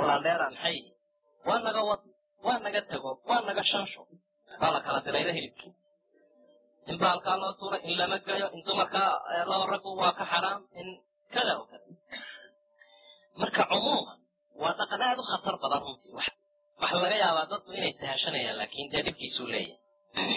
kulaandheera maxay waa naga wad waa naga tego waa naga shansho baa la kala dirayda hilibkii in baalkaa loo tuura in lama gayo in dumarkaa loo raggu waa ka xaraam in kada o kada marka cumuuman waa dhaqan aad u khatar badan runtii waxa laga yaabaa dadku inay sahashanayaan laakin dee dhibkiisuu leeyahay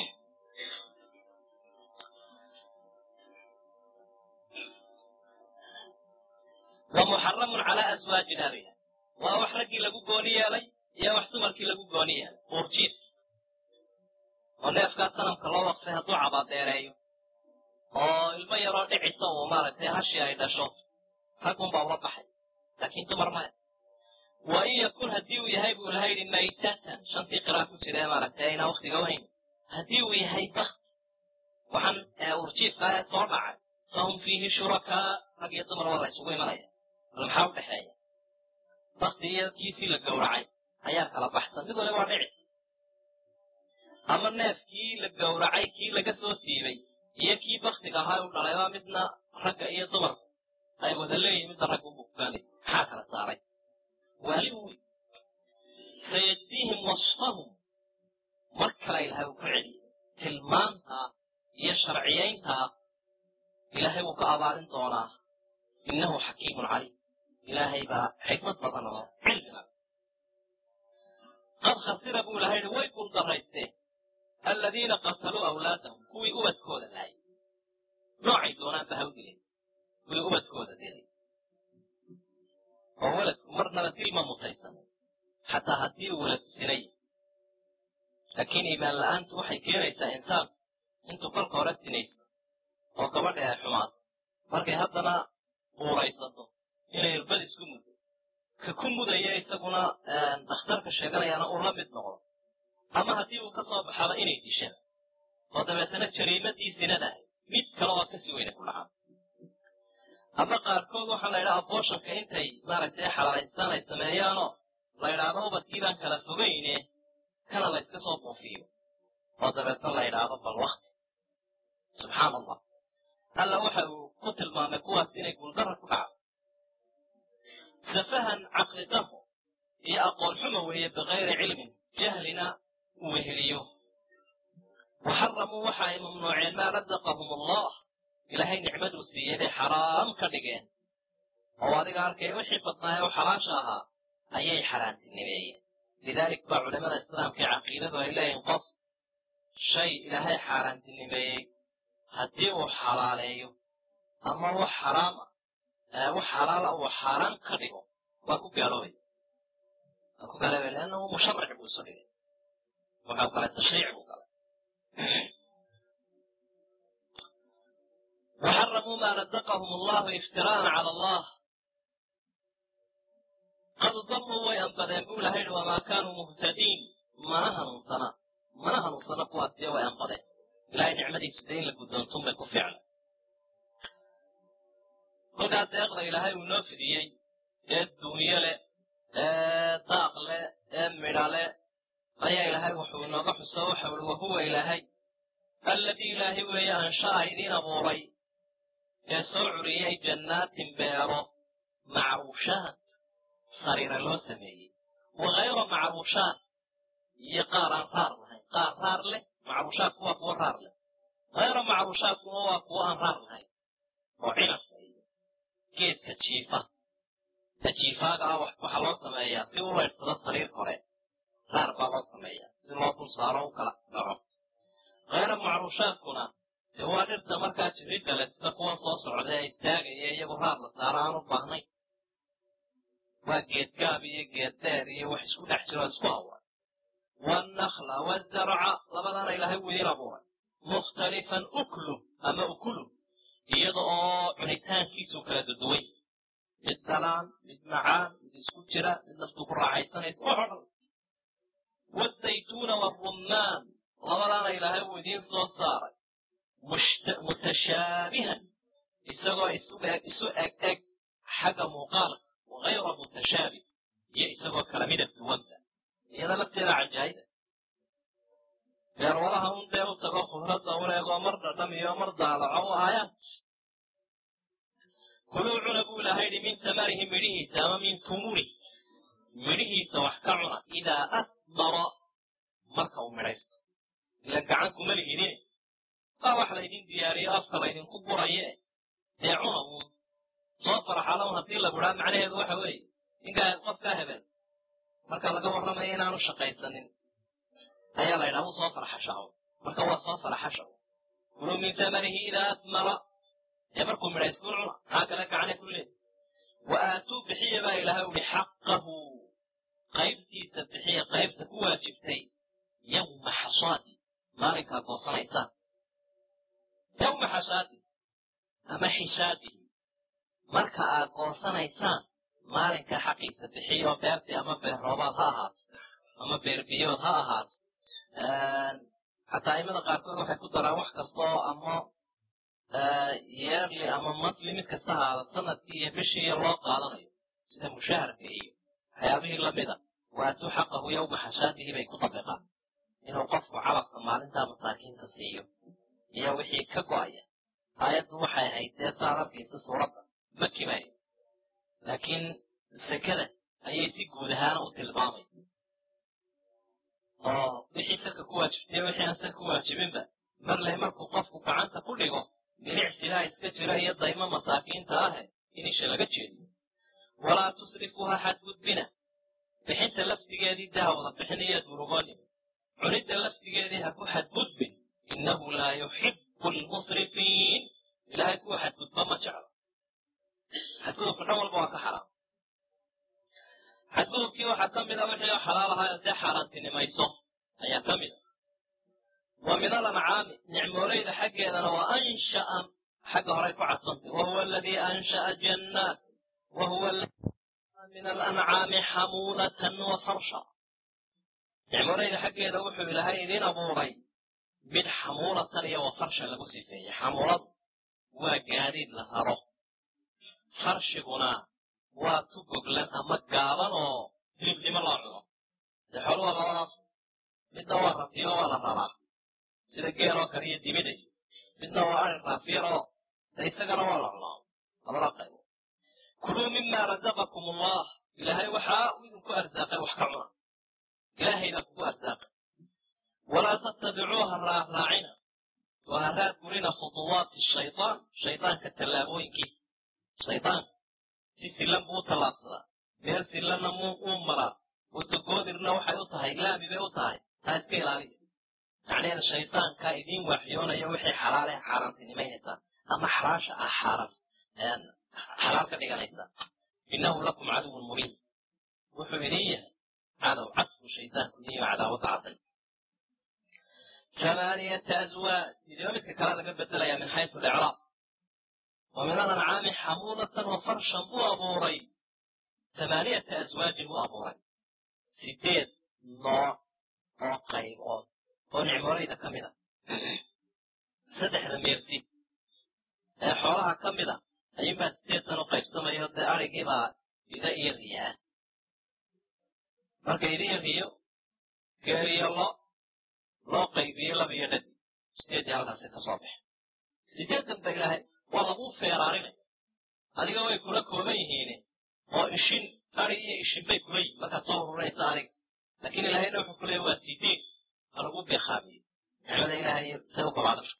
wa muxaramun calaa aswaaji nabiga waa wax raggii lagu gooni yeelay iyo wax dumarkii lagu gooni yeelay uurjiidki oo neefkaa sanamka loo waqfay hadduu cabaadeereeyo oo ilmo yaroo dhicisa uu maaragtay hashii ay dhasho raggunbaa ula baxay laakiin dumar maya wa in yakun haddii uu yahay buu ilaha yidhi maytatan shantii qiraa ku jira ee maaragtay aynaa waktiga wahayn haddii uu yahay bakti waxaan urjiifka ee soo dhacay fahum fiihi shurakaa rag iyo dumar waa la isugu imanaya bal maxaa u dhexeeya bakti iyo kiisii la gowracay ayaa kala baxsan mid waliba waa dhici ama neefkii la gowracay kii laga soo siibay iyo kii baktiga ahaa u dhalayba midna ragga iyo dumarku ay wada leeyihin midna ragga ubukaanay maxaa kala saaray waali wy sayajdiihim wasfahum mar kale ilahay uu ku celiyay tilmaantaa iyo sharciyayntaa ilaahay wuu ka abaalin doonaa innahu xakiimun caliim ilaahay baa xikmad badan oo cilmiga qad khasira buu ilahay yihi way guldaraysteen aladiina qataluu awlaadahum kuwii ubadkooda laayay noocay doonaan ba hawdileen kuwii ubadkooda dilay oo weladku marnaba dilma mutaysan xataa haddii uu welad sinay laakiin iimaan la-aantu waxay keenaysaa insaan intuu kolka hore sinaysto oo gabadha ay xumaato markay haddana uuraysato inay irbad isku muddo ka ku mudaya isaguna dakhtarka sheeganayaana uu la mid noqdo ama haddii uu ka soo baxaba inay dishaan oo dabeetana jariimadii sinadahay mid kale oo kasii weyna ku dhacaan ama qaarkood waxaa la yidhaha abooshanka intay maaragtay xalaalaystaan ay sameeyaanoo la yidhaahdo ubadkii baan kala fogayne kana la yska soo buufiyo oo dabeetna la yidhaahdo bal wakti subxaan allah alla waxa uu ku tilmaamay kuwaas inay guuldara ku dhacdo safahan caqli damo iyo aqoon xumo weeye bikayri cilmin jahlina uu weheliyo waxaramuu waxa ay mamnuuceen maa razaqahum allah ilaahay nicmaduu siiyey bay xaraam ka dhigeen oo adiga arkay wixii badnaaye oo xalaasha ahaa ayay xaaraantinimeeyeen lidaalik baa culamada islaamka ee caqiidadu ay leeyihin qof shay ilaahay xaaraantinimeeyey haddii uu xalaaleeyo ama wax xaraama wax xalaala uu xaaraan ka dhigo waa ku gaaloobay waa ku gaaloobay leannahu musharac buu isu dhigay wuxuu galay tashriic buu galay وxرموا ma رزقهم الله اftراءa عlى الله qad daluu way anbadeen buu ilahay hi وma kanuu مهتadiin mana hanuunsana mana hanuunsana kuwaasiyo way anbadeen ilahay nicmadiisu dee in la guddoontuun bay ku ficla kolkaa deeqda ilaahay uu inoo fidiyey ee duunyo leh ee daaq leh ee midha leh ayaa ilaahay wuxuu inooga xuso waxa ui wahuwa ilaahay alladii ilaahay weeye ansha'a idiin abuuray ee soo curiyey jannaatin beero macruushaat sariira loo sameeyey wa hayra macruushaat iyo qaar aan raar lahayn qaar raar leh macruushaatku waa kuwo raar leh hayra macruushaatkuna waa kuwo aan raar lahayn oo cinabka iyo geedka jiifa ta jiifaaga ah waxaa loo sameeyaa si u laydsado sariir kore raar baa loo sameeyaa si loo dul saaro u kala dhaco hayra macruushaadkuna dee waa dhirta markaa jiridda le sida kuwan soo socda ee istaagaya iyagu raar la saaro aan u baahnayn waa geedgaab iyo geeddheer iyo wax isku dhex jiro isku abuuray wannakla wazarca labadaana ilaahay wuu idiin abuuray mukhtalifan uklu ama ukulu iyada oo cunitaankiisu kala duduway mid dalaan mid macaan mid isku jira mid naftu ku raaxaysanaysa wax o dhan wazaytuuna warummaan labadaana ilaahay wuu idiin soo saaray mutashaabihan isagoo isu eg eg xagga muuqaalka wagayra mutashaabih iyo isagoo kala midab duwanta iyada lafteeda cajaayida beerwalaha un dee u tago khudradda un eegoo mar dhadham iyo mar daalaco u aayaad kuluu cuna buu ilahay yidhi min tamarihi midhihiisa ama min tumuri midhi asmara marka uu midhaysto ila gacan kuma lihidine waa wax laydin diyaariyo afka laydinku guraye dee cuna uun soo faraxalown haddii la buraa macnaheedu waxa weeye ninkaa qofkaa hebel marka laga warramayo inaanu shaqaysanin ayaa la ydhaha u soo farxashaco marka waa soo faraxashaco kuluu min tamanihi idaa asmara ee markuu midhaystuu cuna maxaa kale gacane ku leey wa aatuu bixiya baa ilaahay uhi xaqahu qaybtiisa bixiya qaybta ku waajibtay yawma xasaadi maalinkaa goosanaysaan yawma xasaadi ama xisaadihi marka aad goosanaysaan maalinka xaqiisa bixiyo beertii ama beer roobaad ha ahaato ama beer biyood ha ahaato xataa aimada qaarkood waxay ku daraan wax kasta oo ama yeerli ama matli mid kasta ahaada sanadkii iyo bishii iyo loo qaadanayo sida mushaharka iyo waxyaabihii lamida waatuu xaqahu yawma xasaadihi bay ku dabiqaan inuu qofku calabka maalintaa masaakiinta siiyo iyo wixii ka go'aya aayaddu waxay ahayd dee saad arkaysa suuradda maki bay laakiin sekada ayay si guud ahaana u tilmaamay oo wixii saka ku waajibtay wixii aan saka ku waajibinba marley markuu qofku gacanta ku dhigo milicsidaa iska jira iyo daymo masaakiinta ahe in isha laga jeediyo walaa tusrifuu ha xadgudbina bixinta laftigeedii dee ha wada bixiniyo durugoonin cunidda laftigeedii ha ku xadgudbin innahu laa yuxibu lmusrifiin ilaahay kuwa xadgudba ma jeclo xadgudubka dhan walba waa ka xaraam xadgudubkii waxaa ka mida wixii xalaal ahaa dee xaaraantinimayso ayaa ka mida wa min alancaami nicmooleyda xaggeedana wa ansha'a xagga horay ku cadsantay wahuwa aladii ansha'a jannaat wahuwa min alancaami xamuulatan wa farsha nicmooleyda xaggeeda wuxuu ilaahay idin abuuray mid xamuulatan iyo wa farsha lagu sifeeyey xamuuladu waa gaadiid la raro farshiguna waa tu goglan ama gaaban oo hilibnimo loo cuno dee xooluha labadaas midna waa rafiyo waa la raraa sida geeloo kale iyo dibida iyo midna waa ari raafiyaroo de isagana waa la cunaa labada qaybo kuluu mima razaqakum allah ilaahay waxaa uu idinku arsaaqay wax ka cuna ilaahaydaa kugu arsaaqay walaa tattabicuuha raaraacina oo ha raad gurina khuduwaati shaytaan shaydaanka tallaabooyinkiisa shaydaanka si sillan buu u tallaabsadaa meel sillanna muu uu maraa wadogoodirna waxay u tahay laami bay u tahay taa iska ilaaliya macnaheeda shaydaankaa idiin waaxiyoonaya wixii xalaale xaaraantinimaynaysaa ama xalaasha ah xaaran xalaal ka dhiganaysaa innahu lakum caduwun mubiin wuxuu idin yahay cadow cad buu shaydaanku idin yaho cadaawada cadday ثمانية أزواج إذا مثل كلام laga bedelaya min xayثu الإعراab ومن الأنعاam xamuuلة وفرشا buu abuuray ثمانية أزواaجi buu abuuray sideed nooc oo qaybood oo nicmoolayda ka mida saddexda meersi ee xoolaha ka mida ayuunbaa sideedan u qaybsamayo dee arigiibaa ida iyo riyaa marka ida iyo riyo geeriyo lo loo qaybiye laba iyo dhadi sideedii halkaasi ka soo baxe sideedan ba ilaahay waa laguu feeraarinaya adiga way kula kooban yihiine oo ishin ari iyo ishin bay kula yihin markaad soo ururaysa adiga laakiin ilaahayna wuxuu ku leeya waa sideed ha lagu beekaabiye nicmada ilaahay say u kolaadasho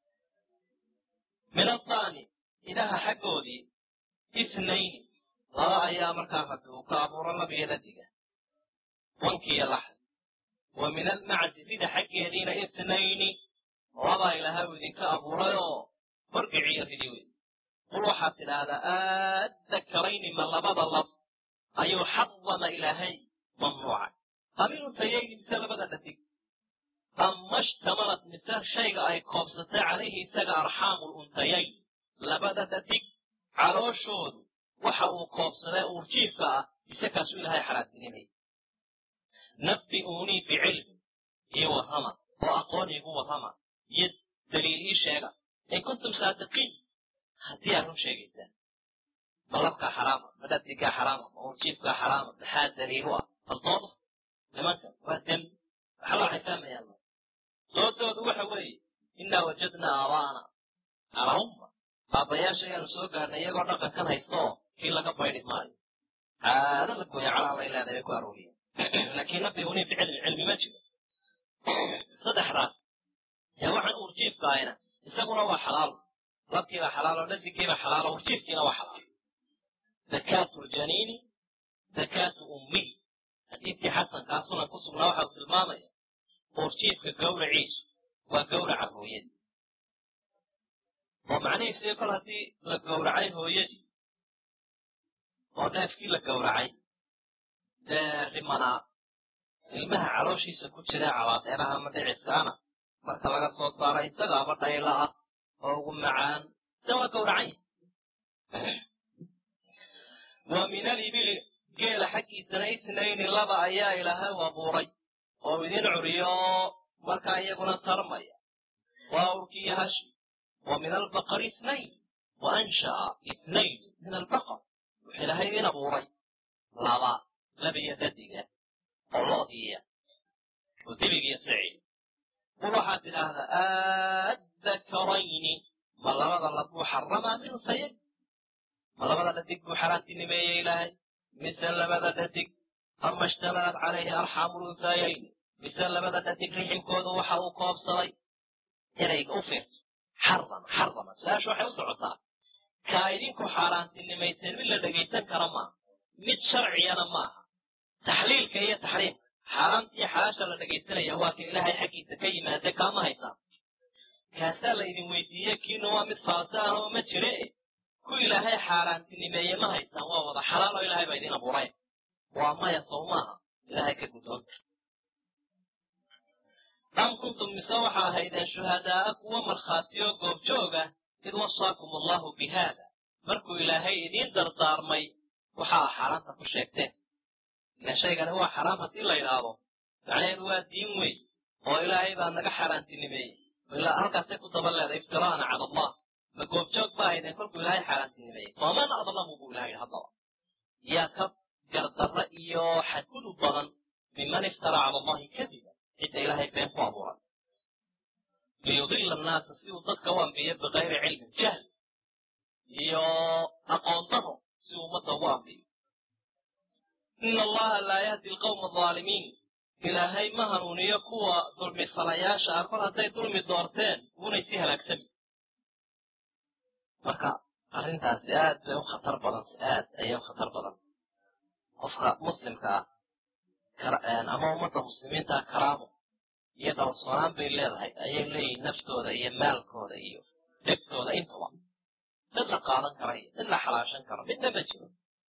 min addaani idaha xaggoodii isnayni laba ayaa markaa rabbi uu ka abuuro laba iyo dhadiga wankiiyo laxd wa min almacdi sida xaggeediina isnayni labaa ilaahay uu idinka abuuray oo horgiciyo ridi wey qul waxaad tidhaahdaa aaddakarayni ma labada lab ayuu xadama ilaahay mamnuucay aminuntayayni mise labada dhadig ama shtamalat mise shayga ay koobsatay calayhi isaga arxaamu luntayayn labada dhadig calooshoodu waxa uu koobsaday uurjiifka ah mise kaasuu ilaahay xaraantinimayay nabbi'uunii bicilmi iyo warrama oo aqoon iigu warrama iyo daliil ii sheega in kuntum saadiqiin haddii aad run sheegaysaan ma labkaa xaraama ma dhadigaa xaraama ma uurjiifkaa xaraama maxaa daliilu ah faltooda nimanka waa dembi waxba waxay fahmayaan doodoodu waxa weeye innaa wajadnaa aabaana calaa umma aabbayaasha ayaanu soo gaarnay iyagoo dhaqankan haysta oo kii laga baydhi maayo caado la gooya calaa bay leedahay bay ku arooriyeen laakiin nabigunii ficilin cilmi ma jiro saddexdaas ee waxaan urjiifka ahayna isaguna waa xalaal labkiibaa xalaalo dhadigiibaa xalaalo urjiifkiina waa xalaal zakaatu ljaniini zakaatu ummihi xadiidkii xasankaa sunan ku sugnaa waxa uu tilmaamaya urjiifka gawraciisu waa gawraca hooyadii oo macnihiisu kol haddii la gowracay hooyadii oo neefkii la gowracay dee rimanaa ilmaha calooshiisa ku jira cabaadeeraha ama dhicibkaana marka laga soo saaro isagaaba dhayla ah oo ugu macaan de waa gowracan wa min alibili geela xaggiisana itnayni laba ayaa ilaahay u abuuray oo idin curiyo markaa iyaguna tarmaya waa awrkiiyo hashi wa min albaqari itnayn wa ansha'a itnayn min albaqar wuxuu ilaahay idin abuuray laba labiyo dadiga oo lo'diiya oo diligiyo siciid qul waxaad tidhaahdaa addakarayni ma labada labuu xaramaa min sayid ma labada dhadig buu xaaraantinimeeyey ilaahay mise labada dhadig ama ishtamalad calayhi arxaamu lunsayayn mise labada dhadig riximkoodu waxa uu koobsaday erayga u fiirso xarama xarama su-aasha waxay u socotaa kaa idinku xaaraantinimayseen mid la dhegaysan kara maaha mid sharciyana maaha taxliilka iyo taxriimka xaaraanta iyo xalaasha la dhegaysanaya waa ka ilaahay xaggiisa ka yimaade kaama haysaa kaasaa la idin weydiiye kiina waa mid faasa ah oo ma jire ku ilaahay xaaraantinimeeye ma haysaan waa wada xalaal oo ilahay baa idin abuuray waa maya sow maaha ilaahay ka guddoonta am kuntum mise waxaa ahaydeen shuhadaa'a kuwa markhaatiyo goobjooga id wasaakum allahu bi haada markuu ilaahay idiin dardaarmay waxaa xaaraanta ku sheegteen ila shaygani waa xaraam haddii la yidhaahdo macnaheedu waa diin wey oo ilaahay baa naga xaaraantinimeeyey ilaa halkaasay ku daba leeday iftiraana cala allah ma goobjoog ba ahaydeen kolkuu ilaahay xaaraantinimeeyey faman adlamu buu ilahay haddaba yaa ka gardarra iyo xadgudub badan miman iftara cala allahi kadiba cidda ilaahay been ku abuuray liyudila annaasa si uu dadka u ambiyo bikayri cilmin jahl iyo aqoon daro si uu ummadda ugu ambiyo ina allaha laa yahdi alqawma alaalimiin ilaahay ma hanuuniyo kuwa dulmisalayaasha ah kor hadday dulmi doorteen unay si halaagsami marka arrintaasi aad bay u khatar badan aad ayay u khatar badan qofka muslimka ah ama ummadda muslimiinta ah karaamo iyo dhowrsoonaan bay leedahay ayay leeyihin naftooda iyo maalkooda iyo dhegtooda intaba mid la qaadan kara iyo mid la xalaashan karo midna ma jiro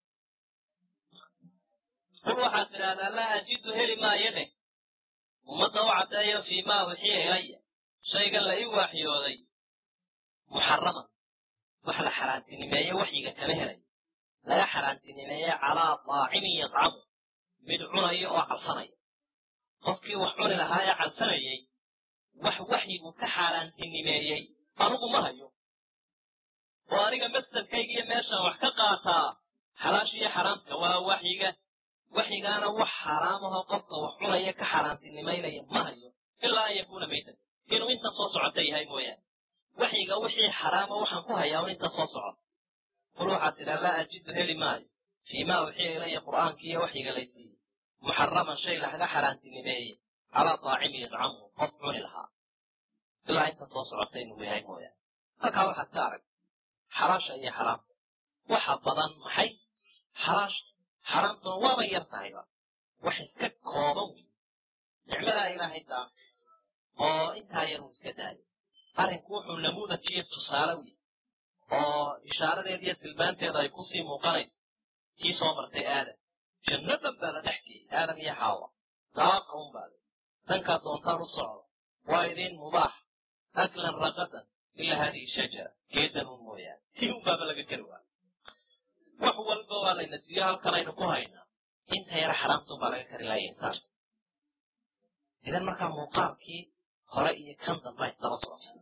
qul waxaad tidhaahdaa laa ajidu heli maayo dheh ummadda u caddeeyo fii maa uxiya ilaya shaygan la ii waaxyooday muxaraman wax la xaaraantinimeeye waxyiga kama helayo laga xaaraantinimeeye calaa daacimin yadcamu mid cunaya oo calsanaya qofkii wax cuni lahaa ee calsanayey wax waxyigu ka xaaraantinimeeyey anugu ma hayo oo aniga masdarkayga iyo meeshaan wax ka qaataa xalaasha iyo xaraamka waa waxyiga waxyigaana wax xaaraamahoo qofka wax cunaya ka xaaraantinimaynaya ma hayo ilaa an yakuuna maytan inuu inta soo socota yahay mooyaane waxyiga wixii xaraama waxaan ku hayaa un inta soo socota qul waxaad tidhaa laa ajidu heli maayo fii maa uxiya ilaya qur'aanki iyo waxyiga laysiiyey muxaraman shay laga xaaraantinimeeye calaa daacimi yadcamuhu qof cuni lahaa ilaa inta soo socota inuu yahay mooyaane halkaa waxaad ka arag xalaasha iyo xaraamta waxa badan maxay xalaasha xaraamtuna waaba yar tahayba wax iska kooban wey nicmadaa ilaahay daa oo intaa yar uu iska daayo arrinku wuxuu namuudaj iyo tusaale wey oo ishaaradeeda iyo tilmaanteeda ay kusii muuqanayso kii soo martay aadam jannadan baa la dhex geeyey aadam iyo xaawa daaqa un baale dankaa doontaan u socdo waa idiin mubaax aklan raqadan ilaa haadihi shajara geedan un mooyaane tii un baaba laga kari waayo wax walba waa layna siiyo halkan aynu ku haynaa inta yara xaraamtun baa laga kari laaya insaanka idan markaa muuqaalkii hore iyo kan dambe ay daba socota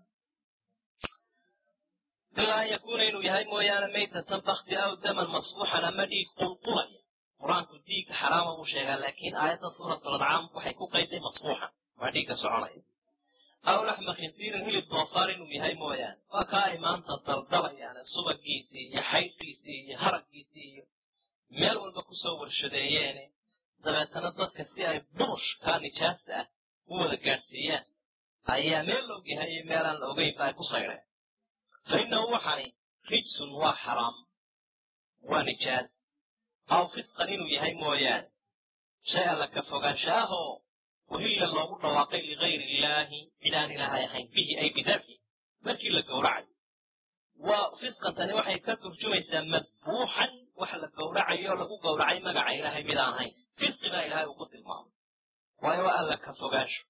ilaa an yakuuna inuu yahay mooyaane maytatan bakti aw daman masfuuxan ama dhiig qulqulaya qur-aanku dhiigga xaraama buu sheegaa laakiin aayadda suuratul ancaam waxay ku qayday masfuuxan waa dhiigga soconaya aw laxma khinsiirin hilib doofaar inuu yahay mooyaane waa kaa ay maanta daldabayaane subagiisii iyo xaydkiisii iyo haraggiisii iyo meel walba kusoo warshadeeyeene dabeetana dadka dadka si ay burushka nijaasta ah u wada gaadhsiiyaan ayaa meel la ogyahay iyo meelaan la ogeynba ay ku saydheen fa innahu waxani rijsun waa xaraam waa nijaas aw fisqan inuu yahay mooyaane shay alla ka fogaanshaahoo wahilla loogu dhawaaqay ligayri illaahi cid aan ilaahay ahayn bihi ay bidabxi markii la gowracayo waa fisqantani waxay ka turjumaysaa madbuuxan wax la gowracayo lagu gowracay magaca ilaahay mid aan ahayn fisqi baa ilaahay uu ku tilmaamay waayo waa alla ka fogaansho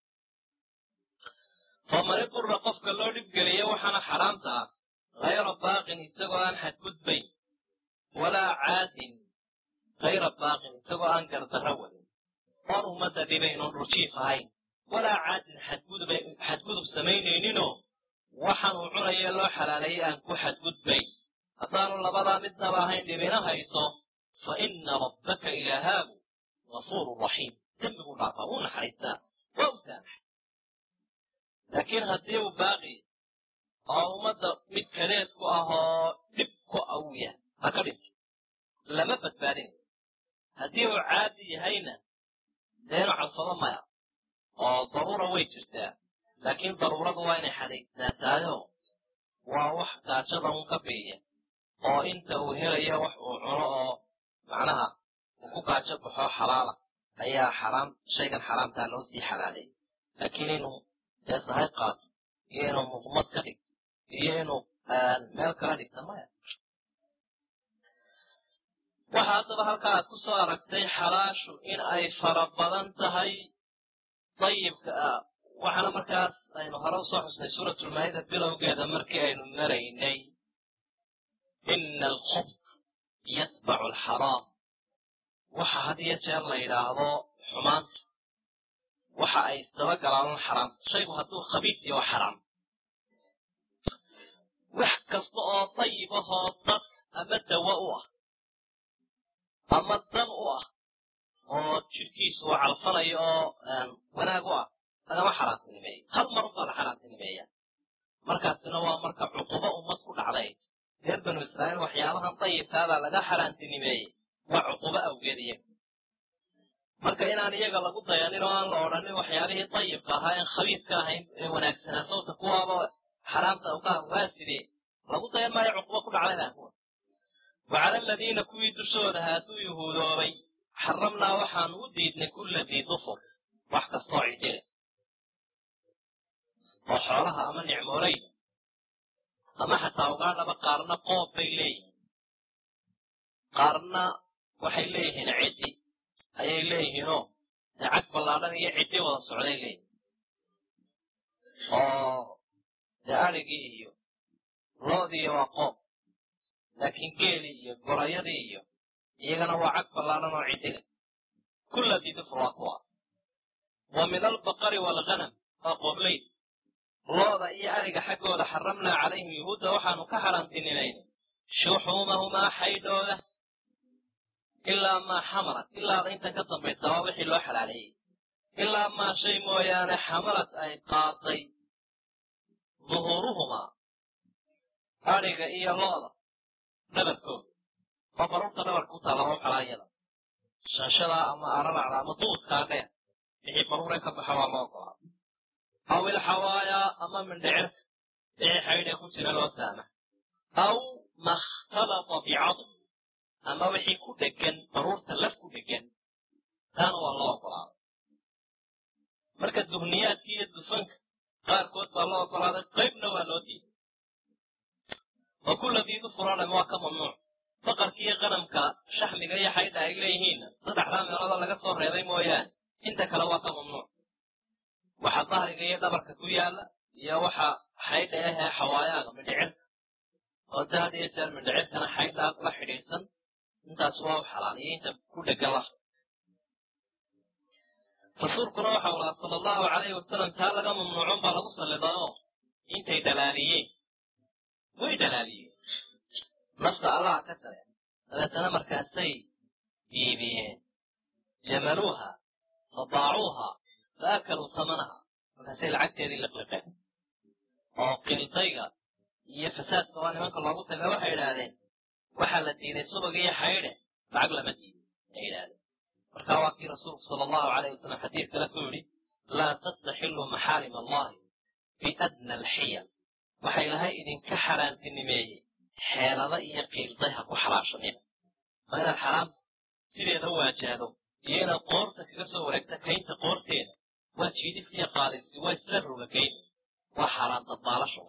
faman idura qofka loo dhibgeliya waxaana xaraamta ah hayra baaqin isagoo aan xadgudbayn walaa caadin hayra baaqin isagoo aan gardarro wadin oon ummadda dhibayn oon dhurjiif ahayn walaa caadin xadgudub samaynayninoo waxaan uu cunaya loo xalaaleeyay aan ku xadgudbayn haddaanu labadaa midnaba ahayn dhibina hayso fa ina rabbaka ilaahaagu gafuurun raxiim dembiguu dhaafaa wuu naxariistaa waa u saamaxay laakiin haddii uu baaqi oo ummadda mid kadeed ku ahoo dhib ku awya ha ka dhinto lama badbaadinayo haddii uu caadi yahayna deenu cabsado maya oo daruura way jirtaa laakiin daruuradu waa inay xadaysaataayo waa wax gaajada un ka biiya oo inta uu helayo wax uu cuno oo macnaha uu ku gaajo baxo xalaala ayaa xaraam shaygan xaraamtaa loo sii xalaaleeyay laakiin inuu dee sahay qaato iyo inuu muqmad ka dhigto iyo inuu meel kala dhigta maya waxa haddaba halkaa aad ku soo aragtay xalaashu in ay fara badan tahay dayibka waxaana markaas aynu hore usoo xusnay suuratulmaayida bilowgeeda markii aynu maraynay ina alkhubd yatbacu alxaraam waxa had iyo jeer la yidhaahdo xumaanta waxa ay isdaba galaan xaraam shaygu hadduu khabiis iyo waa xaraam wax kasta oo dayib ahoo dad ama dawa u ah ama dan u ah oo jidhkiisu uu calfanayo oo wanaag u ah lagama xaraantinimeeyo hal mar ubaa la xaraantinimeeya markaasina waa marka cuqubo ummad ku dhacday reer banu israa'iil waxyaabahan dayibkaabaa laga xaraantinimeeyey waa cuqubo awgeed iyaga marka inaan iyaga lagu dayanin oo aan la odhanin waxyaabihii dayibka ahaa en khabiiska ahayn ee wanaagsanaa sawta kuwaaba xaraamta uka waa sidee lagu dayan maayo cuqubo ku dhacday baa kuwa wacala aladiina kuwii dushooda hadduu yuhuudoobay xaramnaa waxaanu u diidnay kulla dii dufur wax kastoo cidile oo xoolaha ama nicmooleyda ama xataa ugaadhaba qaarna qoob bay leeyihiin qaarna waxay leeyihiin ciddi ayay leeyihiinoo dee cag ballaadhan iyo ciddi wada socday leeyihin oo dee adrigii iyo loodiiyo waa qoob laakiin geelii iyo gorayadii iyo iyagana waa cag ballaadhan oo ciddile kulla didufur waa kuwa wa min albaqari waalghanam waa qoobleyd looda iyo ariga xaggooda xaramnaa calayhim yuhuudda waxaanu ka xaraantinimaynay shuxuumahumaa xaydhooda ilaa maa xamalat ilaada inta ka dambaysa waa wixii loo xalaaleeyey ilaa maa shay mooyaane xamalad ay qaaday duhuuruhumaa adhiga iyo looda dhabarkooda oo baruurta dhabarka u taalla waa xalaayada shanshadaa ama araracda ama duudkaa dheer wixii baruure ka baxa waa loo ogolaa aw ilxawaayaa ama mindhicirka wixii xaydhe ku jira loo saama aw makhtalata bicadm ama wixii ku dhegan baruurta laf ku dhegan taana waa loo ogolaaday marka duhniyaadka iyo dufanka qaarkood baa loo ogolaaday qaybna waa loo diiday oo kulla diidufuroo dham waa ka mamnuuc faqarka iyo qanamka shaxmiga iyo xaydha ay leeyihiinna saddexdaa meelooda laga soo reebay mooyaane inta kale waa ka mamnuuc waxa dahriga iyo dhabarka ku yaala iyo waxa xaydha ahee xawaayaaga mindhicirka oo da had iyo jeer mindhicirkana xaydhaa la xidhiidsan intaas waa u xalaal iyo inta ku dhegan lafta rasuulkuna waxau lahaa sala allahu calayhi wasalam taa laga mamnuucon baa lagu salliday oo intay dhalaaliyeen way dhalaaliyeen nafta allaha ka tare dabeetana markaasay iibiyeen jamaluuha fadaacuuha faakaluu tamanaha markaasay lacagteedii liqliqeen oo qildayga iyo fasaadka waa nimanka loogu taga waxay idhaahdeen waxaa la diiday subag iyo xaydhe lacag lama diiday ay idhahdeen markaa waa kii rasuulku sala allahu alayh wasalam xadiid kale ku yidhi laa tastaxilu maxaarim allahi biadna alxiyal waxa ilaahay idinka xaaraantinimeeyey xeelada iyo qiilday ha ku xalaashanina waa inaad xaraam sideeda waajahdo iyo inaad qoorta kaga soo wareegta kaynta qoorteeda waa jiidis iyo qaadisi waa isla rogagayn waa xaaraan dabaalasho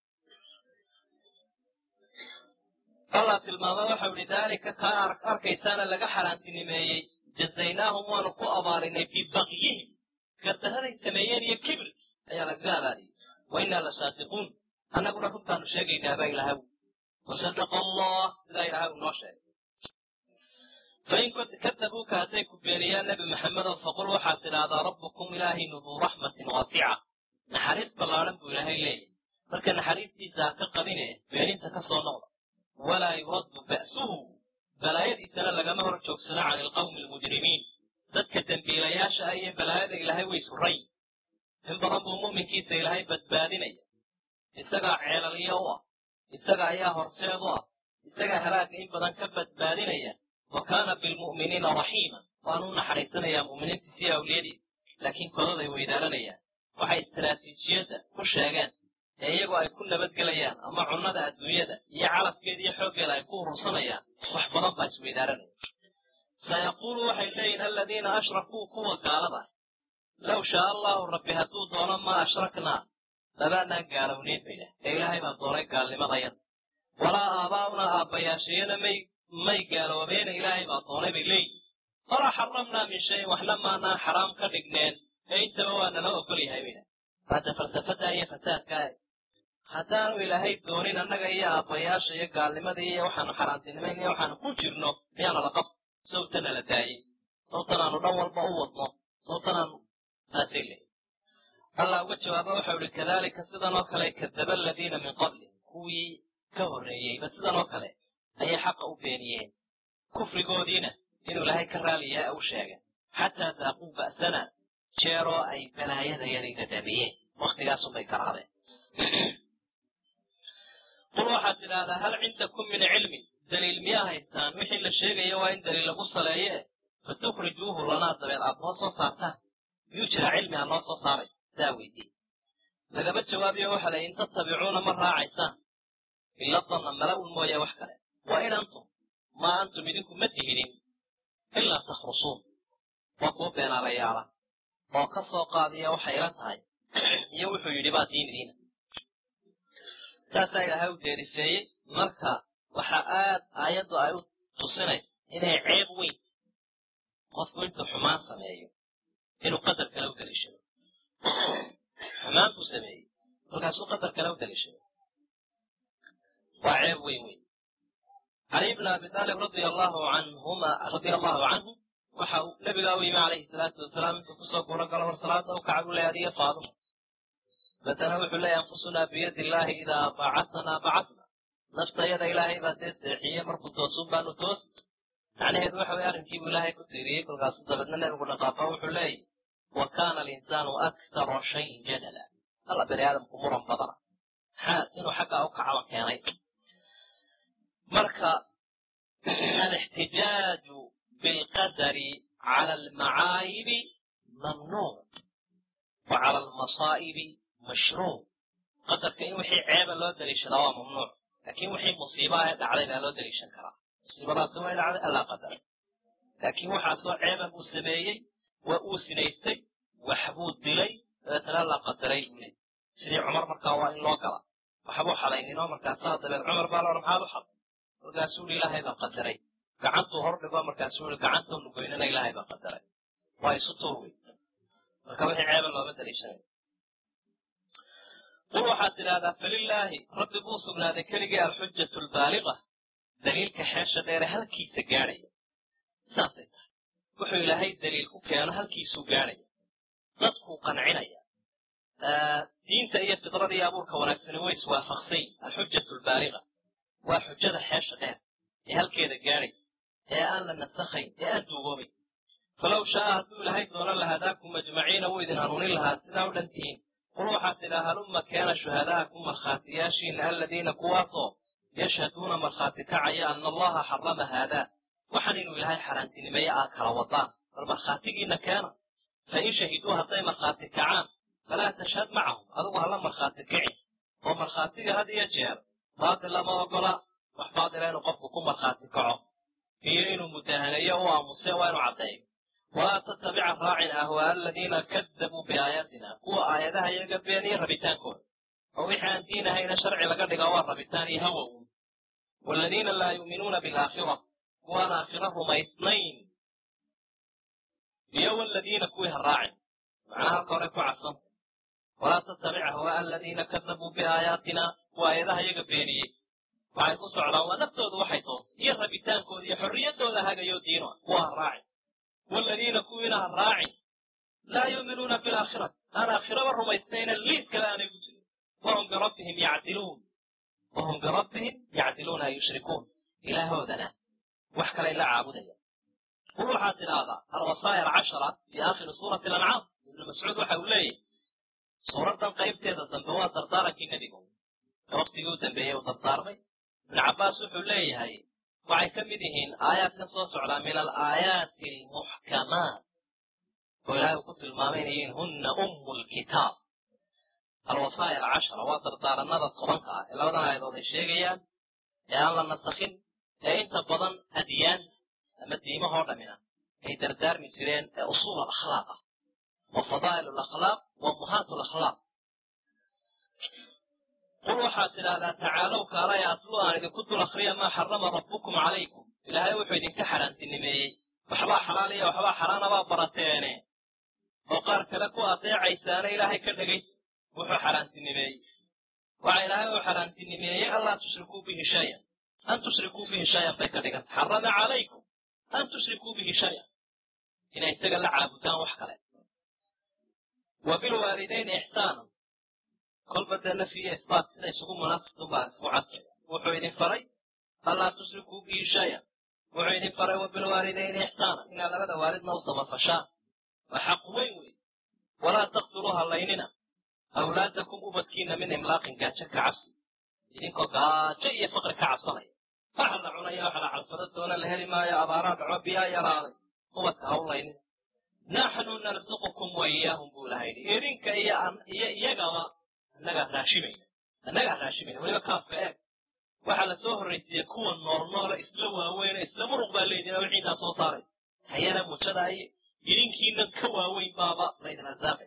allah tilmaama waxau ihi daalika kaa arkaysaana laga xaaraantinimeeyey jazaynaahum waanu ku abaarinay bibakyihim gardahaday sameeyeen iyo kibir ayaa lagaga abaariyey wa innaa la saadiquun annaguna runtaanu sheegaynaabaa ilahaw wasadaqa allah sidaa ilahay uu noo sheegay fain kadabuuka hadday ku beeniyaan nebi maxamedow faqul waxaad tidhaahdaa rabbukum ilaahaynu duu raxmatin waasica naxariis ballaadhan buu ilaahay leeyahy marka naxariistiisa ha ka qabine beeninta ka soo noqda walaa yuraddu ba'suhu balaayadiisana lagama hor joogsado cani alqawmi almujrimiin dadka dembiilayaasha ah iyo balaayada ilaahay way suray in badan buu mu'minkiisa ilaahay badbaadinaya isagaa ceelalyo u ah isaga ayaa horseed u ah isagaa halaagga in badan ka badbaadinaya wa kaana bilmu'miniina raxiima waanu u naxariisanayaa mu'miniintiisa iyo awliyadiisa laakiin kodaday weydaaranayaan waxay istaraatiijiyadda ku sheegeen ee iyagoo ay ku nabadgelayaan ama cunnada adduunyada iyo calafkeeda iyo xooggeeda ay ku urursanayaan wax badan baa isweydaaranaya sayaquulu waxay leeyihin aladiina ashrakuu kuwa gaalada ah low shaa allahu rabbi hadduu doono maa ashraknaa labaanaan gaalowneyn bay dhah ee ilaahay baa doonay gaalnimadayada walaa aabaa'unaa aabbayaashayana may may gaaloobeena ilaahay baa doonay bay leeyihin walaa xaramnaa min shayin waxna maanaan xaraam ka dhigneen ee intaba waa nala ogol yahay bay dhah hadda falsafada iyo fasaadkaa haddaanu ilaahay doonin annaga iyo aabbayaasha iyo gaalnimada iyo waxaanu xaaraantinimayn iyo waxaanu ku jirno miyaana la qab sawtana la daayey sawtan aanu dhan walba u wadno sawtan aanu saasay leeyihin allah uga jawaaba waxau ihi kadalika sidan oo kale kadaba aladiina min qabli kuwii ka horreeyeyba sidan oo kale ayay xaqa u beeniyeen kufrigoodiina inuu ilaahay ka raaliyaa u sheega xataa daaquu ba'sana jeeroo ay balaayadayadii dadabiyeen waktigaasunbay garaadeen qul waxaad tidhaahdaa hal cindakum min cilmin daliil miyaa haystaan wixii la sheegaya waa in daliil lagu saleeye fatukhrijuuhu lanaa dabeed aad noo soo saartaan miyuu jiraa cilmi aad noo soo saaray saa weydii lagama jawaabiyo waxa la in tattabicuuna ma raacaysaan ila danna mala'un mooye wax kale wa in antum maa antum idinku ma tihinin ilaa takhrusuun waa kuwa beenaalayaala oo ka soo qaadiya waxay ila tahay iyo wuxuu yidhi baa diin idiina saasaa ilaahay u deerifeeyey marka waxa aad aayaddu ay u tusinaysa inay ceeb weyn qofku intuu xumaan sameeyo inuu qadar kale u daliishado xumaan buu sameeyey markaasuu qadar kale u daliishado waa ceeb weyn weyn cali bn abi taalib radia allahu canhuma radia allahu canhu waxa uu nabigaa u yimi calayhi salaatu wasalaam intuu kusoo guuro galo war salaada u kaca buu leey adiga faaduma batana wuxuu leeyahy anfusunaa biyadi illaahi idaa bacatnaa bacatna naftayada ilaahay baa dee seexiye markuu toosun baanu toos macnaheedu waxa weye arrinkiibuu ilaahay ku tiiriyey kolkaasu dabeedna nebigu dhaqaaqo wuxuu leeyahy wa kaana alinsaanu aktara shayin jadala alla bani aadamku muran badana maxaa inuu xaggaa u kacaba keenay marka alixtijaaju bilqadari cala almacaayibi mamnuuc wa cala almasaa'ibi mashruuc qadarka in wixii ceeba loo daliishadaa waa mamnuuc laakiin wixii musiibaha ee dhacday baa loo daliishan karaa musiibadaasi way dhacday allaa qadaray laakiin waxaasoo ceeba buu sameeyey waa uu sinaystay waxbuu dilay dabeetana allaa qadaray buu leey sidii cumar markaa waa in loo gala waxbuu xalayninoo markaasaa dabeed cumar baa loodha maxaad u xalay markaasuu i ilaahay baa qadaray gacantuu hor dhigo markaasuu i gacantoonu goynana ilaahay baa qadaray waa isu tuur wey marka wixii ceeba looma daliishanay qul waxaad tidhaahdaa falilaahi rabbi buu sugnaaday keligii alxujatu albaaliqa daliilka xeesha dheere halkiisa gaadhaya saasay tahay wuxuu ilaahay daliil ku keeno halkiisuu gaadhaya dadkuu qancinaya diinta iyo fidrada iyo abuurka wanaagsani way iswaafaqsayn alxujatu albaaliqa waa xujada xeesha dheer ee halkeeda gaadhay ee aan la nasakhayn ee aan duugoobayn falow shaaa hadduu ilaahay doonan lahadaakum ajmaciina wuu idin hanuunin lahaa sidaa u dhan tihiin qul waxaad tidhaa halumma keena shuhadaa'akum markhaatiyaashiina aladiina kuwaasoo yashhaduuna markhaati kacaya ana allaha xarama haadaa waxaan inuu ilaahay xaaraantinimeeye aa kala wadaan bal markhaatigiina keena fain shahiduu hadday markhaati kacaan falaa tashhad macahum adigu hala markhaati kicin oo markhaatiga had iyo jeer baatil lama ogola wax baatila inuu qofku ku markhaati kaco iyo inuu mudaahaneeyo u aamuse waa inuu caddeeyo walaa tattabica raacin ahwaa aladiina kadabuu biaayaatina kuwa aayadaha iyaga beeniya rabitaankooda oo wixii aan diin ahayna sharci laga dhigaa waa rabitaan iyo hawow waladiina laa yu'minuuna bilaakhira kuwaan aakhiro rumaysnayn iyo waladiina kuwii ha raacin macnaha halka hore ku cadsanta walaa tattabic ahwaa aladiina kadabuu biaayaatina kuwa aayadaha iyaga beeniyey waxay ku socdaan waa naftooda waxay toontay iyo rabitaankooda iyo xorriyaddooda hagayo diino kuwa ha raacin waladiina kuwiina ha raacin laa yuuminuuna bilaakhirati aan aakhiraba rumaysnayna liid kale aanay ku jirin wahum birabbihim yacdiluun wahum birabbihim yacdiluuna ay yushrikuun ilaahoodana wax kalay la caabudaya qul waxaad tidhaahdaa alwasaaya alcashara fi aakhiri suurati alancaam ibnu mascuud waxa uu leeyahy suuraddan qaybteeda dambe waa dardaarankii nebigu ee waktigii u dambeeyey uu dardaarmay ibnu cabbaas wuxuu leeyahay waxay ka mid yihiin aayaadkan soo socdaa min alaayaati almuxkamaat oo ilahay uu ku tilmaamay inay yihiin hunna ummu lkitaab alwasaaya alcashara waa dardaaranada tobanka ah ee labadan aayadood ay sheegayaan ee aan la nasakhin ee inta badan adyaanta ama diimahoo dhammina ay dardaarmi jireen ee usuul alakhlaaq ah wa fadaa'il alakhlaaq wa ummahaat alakhlaaq qul waxaad tidhaahdaa tacaalow kaalaya atlu aan idinku dul akhriya maa xarama rabbukum calaykum ilaahay wuxuu idinka xaaraantinimeeyey waxbaa xalaal iyo waxbaa xaraanabaa barateene oo qaar kale ku adeecaysaana ilaahay ka dhegaysa wuxuu xaaraantinimeeyey waxa ilaahay uu xaaraantinimeeyey anlaa tushrikuu bihi shayan an tushrikuu bihi shayan bay ka dhiganta xarama calaykum an tushrikuu bihi shayan inay isaga la caabudaan wax kale wa bilwaalidayni ixsaanan kolba dee nafyiyo isbaat sida isugu munaasibtun baa isku cadfay wuxuu idin faray anlaa tushrikuu bihi shayan wuxuu idin faray wa bilwaalidayni ixsaanan inaad labada waalidna u samafashaan waa xaq weyn wey walaa taqtuluu hallaynina awlaadakum ubadkiina min imlaaqin gaajo ka cabsi idinkoo gaajo iyo faqri ka cabsanaya waxa la cunaya waxa la calfado doona la heli maayo abaaraa dhaco biyaa yaraaday ubadka hawlaynina naxnu narsuqukum wa iyaahum buu ilaha yidhi idinka iyo iyo iyagaba annagaa raashimayna annagaa raashimayna weliba kaafka eeg waxaa la soo horraysiiyey kuwa nool noola isla waaweyne isla muruq baa leydin wixii intaa soo saaray hayana mujada iyo idinkiina ka waaweyn baaba laydin arsaaqay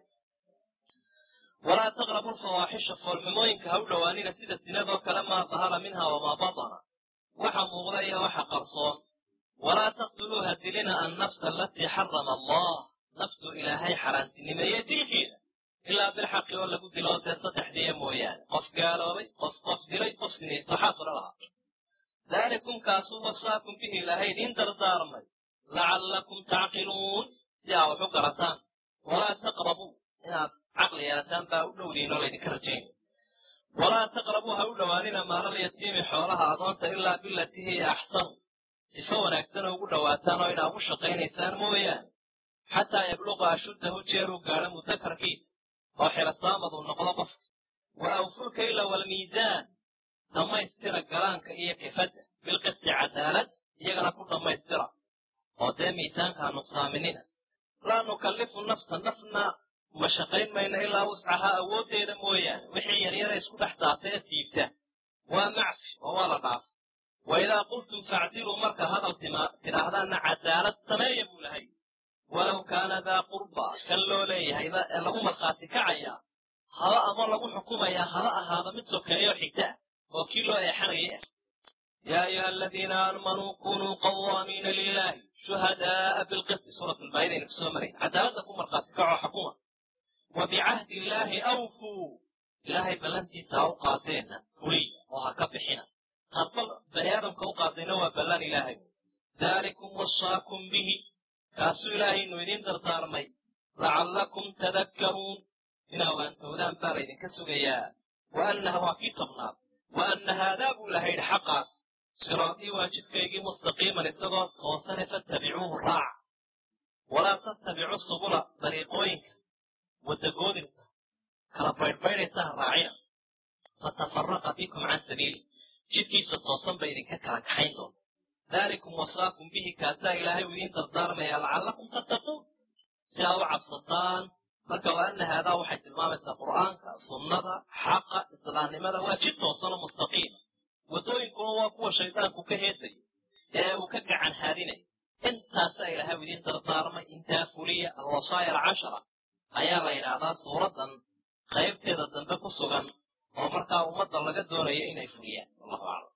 walaa taqrabu lfawaaxisha foolxumooyinka ha u dhowaanina sida sinadoo kale maa dahara minha wamaa batana waxa muuqda iyo waxa qarsoon walaa taqtuluu ha dilina annafsa alatii xarama allah naftu ilaahay xaaraantinimeeye dilkeeda ilaa bilxaqi oo lagu dilo dee saddexdiiya mooyaane qof gaaloobay qof qof dilay qof sinaysto xaasula lahaa daalikum kaasuu wasaakum bihi ilaahay idiin dardaarmay lacallakum tacqiluun si aa wax u garataan walaa taqrabuu inaad caqli yeelataan baa u dhowdiin oo laydinka rajaynay walaa taqrabuu ha u dhowaanina maalal yatiimi xoolaha adoonta ilaa bilatii hiya axsanu sifo wanaagsan oo ugu dhowaataan oo inaa ugu shaqaynaysaan mooyaane xataa yabluqa ashuddahu jeeruu gaadho mudakarkiisa oo xirasaamadu noqdo qofka wa awfulka ila walmiisaan dhammaystira galaanka iyo kifadda bilqisti cadaalad iyagana ku dhammaystira oo dee miisaanka ha nuqsaaminina laa nukallifu nafsa nafna ma shaqayn mayno ilaa wuscahaa awooddeeda mooyaane wixii yaryara isku dhex daata ee siibta waa macfi oo waa la dhaafay wa idaa qultum facdiluu marka hadal tidhaahdaanna cadaalad sameeya buu lahay walow kaana daa qurba kan loo leeyahayba ee lagu markhaati kacayaa haba ama lagu xukumayaa haba ahaada mid sokeeyo xigta ah oo kii loo eexanayay ah yaa ayuha aladiina aamanuu kunuu qawaamiina lilaahi shuhadaaa bilqisti suurat lbaayidaynu kusoo marayn cadaaladda ku markhaati kacoo xukuma wa bicahdi illaahi awfuu ilaahay ballantiisa ha u qaateenna fuliya oo ha ka bixina hadbal bani aadamka u qaatayna waa ballan ilaahay daalikum wasaakum bihi kaasuu ilaahaynu idiin dardaarmay lacallakum tadakkaruun inaa waantoodaan baa laydinka sugayaa wa annaha waa kii tobnaad wa anna haadaa buu ilahay yidhi xaqaas siraatii waajibkaygii mustaqiiman isagoo toosane fattabicuuhu raaca walaa tattabicu subula dariiqooyinka wadagoodinka kala baydhbaydhaysa ha raacina fatafaraqa bikum can sabiili jidkiisa toosan bay idinka kala kaxayn doonta dalikum wasaakum bihi kaasaa ilaahay u idiin dardaarmaya lacallakum tattaquun si aad u cabsataan marka wa ana haadaa waxay tilmaamaysaa qur'aanka sunnada xaqa islaamnimada waa jid toosanoo mustaqiima waddooyinkuna waa kuwa shaydaanku ka heesayo ee uu ka gacan haadinayo intaasaa ilaahay u idiin dardaarmay intaa fuliya alwasaaya alcashara ayaa la yidhaahdaa suuraddan qaybteeda dambe ku sugan oo markaa ummadda laga doonayo inay fuliyaan wallahu aclam